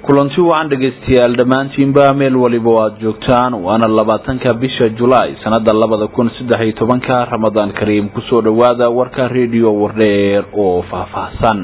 kulanti wacan dhegaystayaal dhammaantiinba meel waliba o aada joogtaan waana labaatanka bisha julaay sanada labada kun saddex iyo tobanka ramadaan kariim kusoo dhowaada warka rediyo wardheer oo faahfaahsan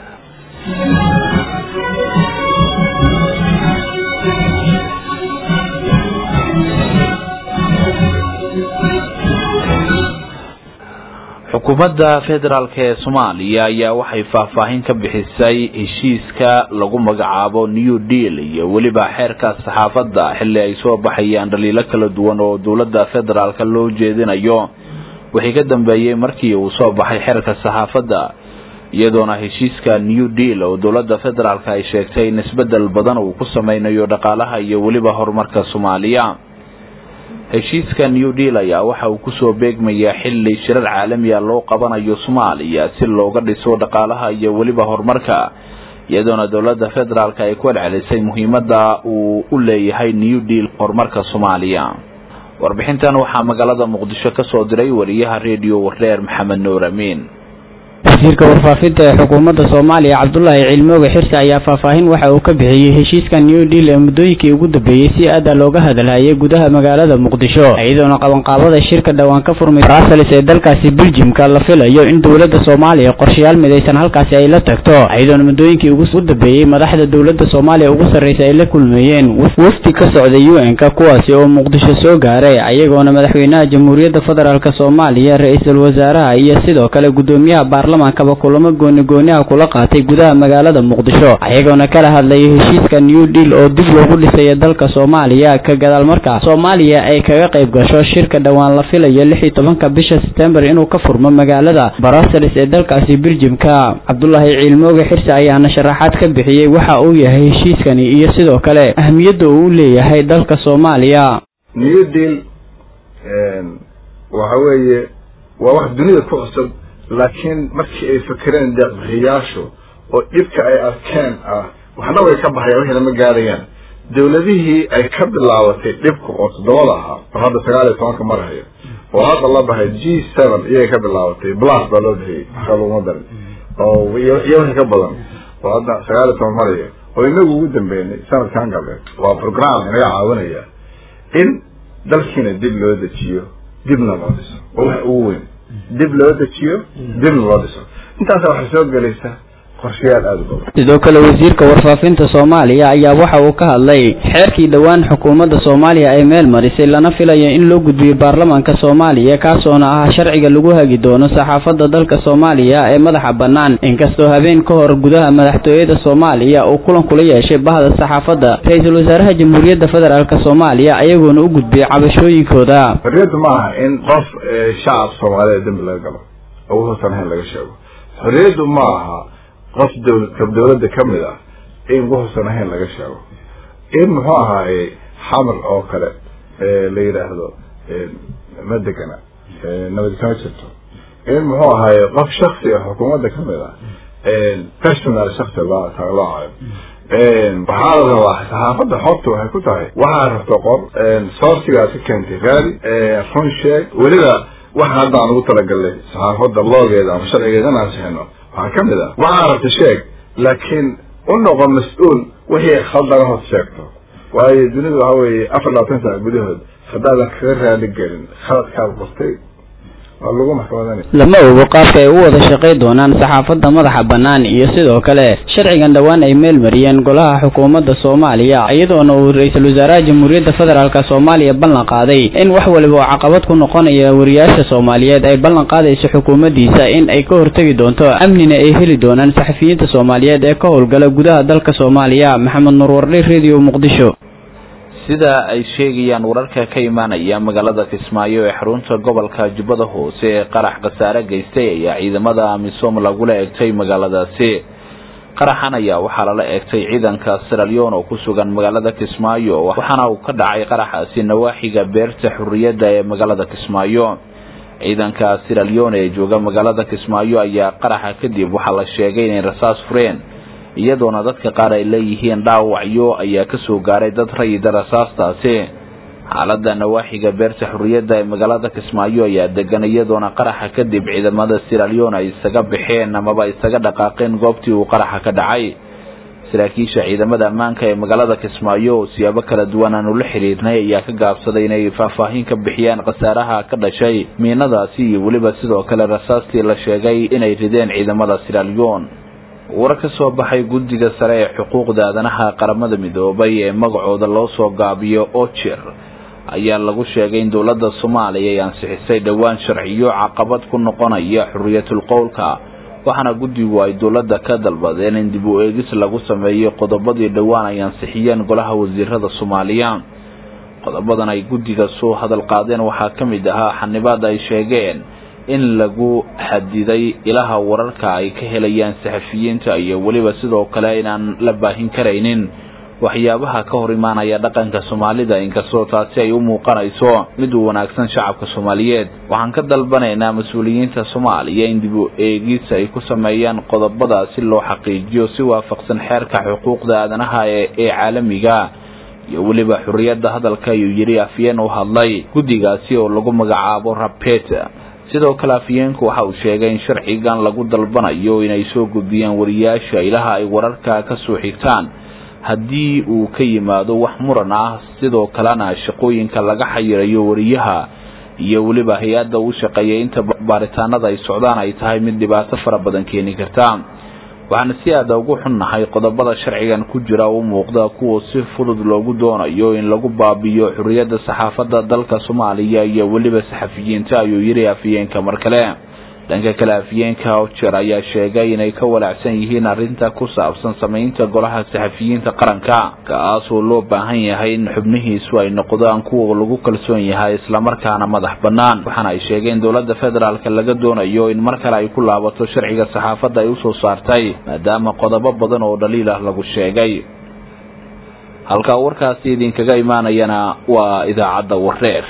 xukuumadda federaalk ee soomaaliya ayaa waxay faahfaahin ka bixisay heshiiska lagu magacaabo new deal iyo weliba xeerka saxaafadda xilli ay soo baxayaan dhaliilo kala duwan oo dowladda federaalka loo jeedinayo wixii ka dambeeyey markii uu soo baxay xeerka saxaafadda iyadoona heshiiska new deal oo dowladda federaalk ay sheegtay in isbedel badan uu ku sameynayo dhaqaalaha iyo weliba horumarka soomaaliya heshiiska new deal ayaa waxa uu kusoo beegmayaa xilli shirar caalamiya loo qabanayo soomaaliya si looga dhiso dhaqaalaha iyo weliba horumarka iyadoona dowladda federaalk ay ku celcelisay muhiimada uu u leeyahay new deal horumarka soomaaliya warbixintan waxaa magaalada muqdisho kasoo diray wariyaha rediyo wardheer maxamed nuur amiin wasiirka warfaafinta ee xukuumadda soomaaliya cabdulaahi cilmooge xirse ayaa faahfaahin waxa uu ka bixiyey heshiiska new deal ee muddooyinkii ugu dambeeyey si aada looga hadalhayay gudaha magaalada muqdisho iyadoona qabanqaabada shirka dhowaan ka furmay bruseles ee dalkaasi beljimka la filayo in dowladda soomaaliya qorshayaal midaysan halkaasi ay la tagto iyadoona muddooyinkii ugu dambeeyey madaxda dowladda soomaaliya ugu sarreysa ay la kulmeeyeen wafdi ka socday u n-ka kuwaasi oo muqdisho soo gaaray ayagoona madaxweynaha jamhuuriyadda federaalk soomaaliya ra-iisul wasaaraha iyo sidoo kale guddoomiyaha baarlamaanka kaba kulamo gooni gooniha kula qaatay gudaha magaalada muqdisho ayagoona kala hadlayay heshiiska new deal oo dib loogu dhisaya dalka soomaaliya ka gadaal markaa soomaaliya ay kaga qayb gasho shirka dhowaan la filayo lix iyo tobanka bisha sebtembar inuu ka furmo magaalada bruseles ee dalkaasi beljimka cabdulaahi ciilmooge xirse ayaana sharaxaad ka bixiyey waxa uu yahay heshiiskani iyo sidoo kale ahmiyadda uu u leeyahay dalka soomaaliya new deal waxa weeye waa wax dunida ku cusub laakiin markii ay fakereen deeqbixiyaashu oo dhibka ay arkeen ah waxna way ka baxayaan waxayna ma gaarayaan dawladihii ay ka bilaabatay dhibka oo toddobada ahaa oo hadda sagaal iyo tobanka marahayo oo hadda la bahay g seven iyay ka bilaabatay blas baa loo bixiyey waxaa laguma darin oo iyo wixii ka badan oo hadda sagaal iyo toban marayo oo inagu ugu dambeynay sanadkan galbeed waa program inaga caawinaya in dalkiina dib loo dejiyo dibna loo dhiso oo wax ugu weyn dib loo dejiyo dibna loo dhiso intaasa waxay soo gelaysaa qorshayaal aada u badan sidoo kale wasiirka warfaafinta soomaaliya ayaa waxa uu ka hadlay xeerkii dhowaan xukuumadda soomaaliya ay meel marisay lana filayo in loo gudbiyo baarlamaanka soomaaliya kaasoona ah sharciga lagu hagi doono saxaafadda dalka soomaaliya ee madaxa bannaan inkastoo habeen ka hor gudaha madaxtooyada soomaaliya uu kulan kula yeeshay bahda saxaafadda ra-iisul wasaaraha jamhuuriyadda federaalk soomaaliya ayagoona u gudbiyey cabashooyinkooda xorriyaddu ma aha in qof shacab soomaaliyeed dembi laga galo oo wuxuusan ahayn laga sheego xorriyaddu ma aha qof dowla dawladda ka mid ah in wuxuusan ahayn laga sheego in muxuu ahaaye xamar oo kale la yidhaahdo ma degana nabad kama jirto in muxuu ahaaye qof shaksi ah xukuumadda ka mid ah personal shaksi loo caayo waxaa la rabaa saxaafadda xorta waxay ku tahay waxaa rabto qor sourcigaad ka keentay raadi run sheeg weliba waxa hadda aan ugu talagalnay saxaafadda loogeeda ama sharcigeeda inaan sixino waxaa ka mid ah waxaa rabta sheeg laakiin u noqo mas-uul wixii khaldana hoos sheegto waayo dunidu waxa weeye afar labaatan sana gudahood haddaadan kaga raali gelin khaladkaad qortay lama ogo qaabka ay u wada shaqay doonaan saxaafadda madaxa bannaan iyo sidoo kale sharcigan dhowaan ay meel mariyeen golaha xukuumadda soomaaliya iyadoona uu ra-iisul wasaaraha jamhuuriyadda federaalk soomaaliya ballan qaaday in wax waliba oo caqabad ku noqonaya wariyaasha soomaaliyeed ay ballan qaadayso xukuumaddiisa in ay ka hortegi doonto amnina ay heli doonaan saxafiyiinta soomaaliyeed ee ka howlgala gudaha dalka soomaaliya maxamed nuur wardhe radio muqdisho sida ay sheegayaan wararka ka imaanaya magaalada kismaayo ee xarunta gobolka jubbada hoose ee qarax khasaare geystay ayaa ciidamada amisom lagula eegtay magaaladaasi qaraxan ayaa waxaa lala eegtay ciidanka siralyon oo ku sugan magaalada kismaayo waxaana uu ka dhacay qaraxaasi nawaaxiga beerta xurriyadda ee magaalada kismaayo ciidanka siralyon ee jooga magaalada kismaayo ayaa qaraxa kadib waxaa la sheegay inay rasaas fureen iyadoona dadka qaar ay leeyihiin dhaawacyo ayaa kasoo gaaray dad rayida rasaastaasi xaalada nawaaxiga beerta xurriyadda ee magaalada kismaayo ayaa degan iyadoona qaraxa kadib ciidamada siralyon ay isaga baxeen amaba isaga dhaqaaqeen goobtii uu qaraxa ka dhacay saraakiisha ciidamada ammaanka ee magaalada kismaayo oo siyaabo kala duwan aanu la xiriirnay ayaa ka gaabsaday inay faahfaahin ka bixiyaan khasaaraha ka dhashay miinadaasi iyo weliba sidoo kale rasaastii la sheegay inay rideen ciidamada siraalyon war ka soo baxay guddiga sare ee xuquuqda aadanaha qaramada midoobay ee magacooda loo soo gaabiyo ojer ayaa lagu sheegay in dowladda soomaaliya ay ansixisay dhowaan sharciyo caqabad ku noqonaya xuriyatul qowlka waxaana guddigu ay dowladda ka dalbadeen in dib u eegis lagu sameeyo qodobadii dhowaan ay ansixiyeen golaha wasiirada soomaaliya qodobadan ay guddiga soo hadal qaadeen waxaa ka mid ahaa xanibaad ay sheegeen in lagu xadiday ilaha wararka ay ka helayaan saxafiyiinta iyo weliba sidoo kale inaan la baahin karaynin waxyaabaha ka hor imaanaya dhaqanka soomaalida inkastoo taasi ay u muuqanayso mid u wanaagsan shacabka soomaaliyeed waxaan ka dalbanaynaa mas-uuliyiinta soomaaliya in dib u eegis ay ku sameeyaan qodobada si loo xaqiijiyo si waafaqsan xeerka xuquuqda aadanaha ee caalamiga iyo weliba xurriyadda hadalka ayuu yidhi afyeen u hadlay guddigaasi oo lagu magacaabo rabet sidoo kale afyeenku waxa uu sheegay in sharcigan lagu dalbanayo inay soo gudbiyaan wariyaasha ilaha ay wararka ka soo xigtaan haddii uu ka yimaado wax muran ah sidoo kalena shaqooyinka laga xayirayo wariyaha iyo weliba hay-adda uu shaqeeyay inta baaritaanada ay socdaan ay tahay mid dhibaato fara badan keeni karta waxaana si aada ugu xunnahay qodobada sharcigan ku jira u muuqda kuwa si fudud loogu doonayo in lagu baabiyo xurriyadda saxaafadda dalka soomaaliya iyo weliba saxafiyiinta ayuu yidhi afyeenka mar kale dhanka kale afyeenka ojer ayaa sheegay inay ka walaacsan yihiin arrinta ku saabsan samaynta golaha saxafiyiinta qaranka kaasoo loo baahan yahay in xubnihiisu ay noqdaan kuwa lagu kalsoon yahay islamarkaana madax bannaan waxaana ay sheegeen dowladda federaalk laga doonayo in mar kale ay ku laabato sharciga saxaafadda ay usoo saartay maadaama qodobo badan oo dhaliil ah lagu sheegay halka warkaasi idinkaga imaanayana waa idaacadda wareer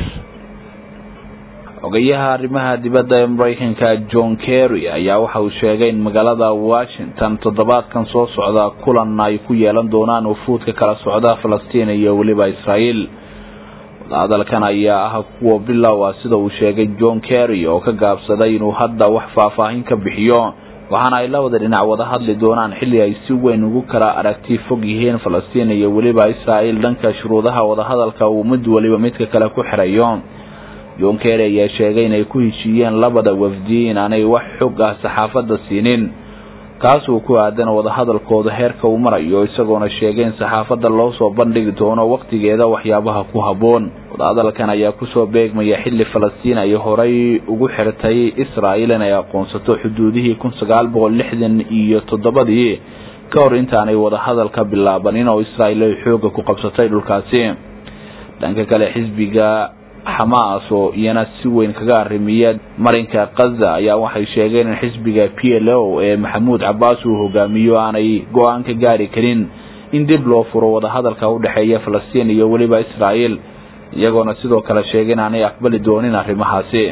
xogayaha arrimaha dibadda ee maraykanka john kerry ayaa waxa uu sheegay in magaalada washington toddobaadkan soo socda kulan ay ku yeelan doonaan ufuudka kala socda falastiin iyo weliba israael wadahadalkan ayaa ah kuwa bilow ah sida uu sheegay john kerry oo ka gaabsaday inuu hadda wax faahfaahin ka bixiyo waxaana ay labada dhinac wada hadli doonaan xilli ay si weyn ugu kala aragti fog yihiin falastiin iyo weliba israael dhanka shuruudaha wadahadalka uu mid weliba midka kale ku xirayo john kerry ayaa sheegay inay ku heshiiyeen labada wafdi in aanay wax xog ah saxaafadda siinin kaasuu ku aadan wadahadalkooda heerka uu marayo isagoona sheegay in saxaafadda loo soo bandhigi doono wakhtigeeda waxyaabaha ku habboon wadahadalkan ayaa kusoo beegmaya xilli falastiin ay horay ugu xirtay israael inay aqoonsato xuduudihii kun sagaal boqol lixdan iyo toddobadii ka hor intaanay wadahadalka bilaabanin oo israael ay xooga ku qabsatay dhulkaasi dhanka kale xisbiga xamaas oo iyana si weyn kaga arrimiya marinka kaza ayaa waxay sheegeen in xisbiga p l o ee maxamuud cabaas uu hogaamiyo aanay go-aan ka gaari karin in dib loo furo wadahadalka u dhexeeya falastiin iyo weliba israael iyagoona sidoo kale sheegay in aanay aqbali doonin arrimahaasi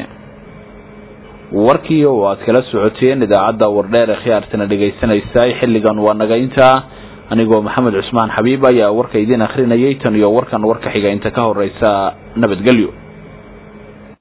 warkii oo aad kala socoteen idaacadda wardheer ee khiyaartana dhegaysanaysa xilligan waa naga intaa anigoo maxamed cusmaan xabiib ayaa warka idiin akhrinayay tan iyo warkan warka xiga inta ka horeysa nabadgelyo